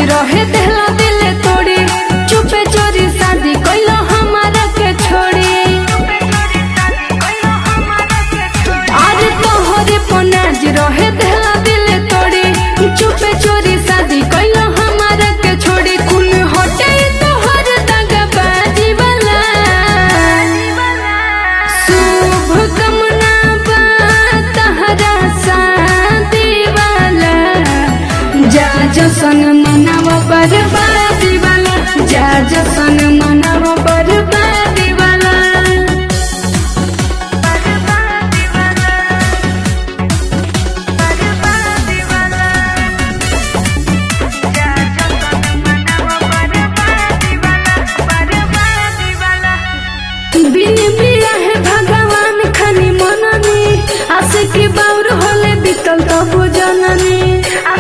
रहे देहला दिले तोड़ी चुपे चोरी शादी कैलो हमारा के छोड़ी आज तोहरे पनाज रहे देहला दिले तोड़ी चुपे चोरी शादी कैलो हमारा के छोड़ी कुल होटे तोहर दगा बाजी वाला शुभ कामना बा तहरा शादी वाला जा जसन मनाव बर्बादी वाला जा जसन मनाव बर्बादी वाला बिन बिया है भगवान खनी मननी आसे की बाउर होले बीतल तब जननी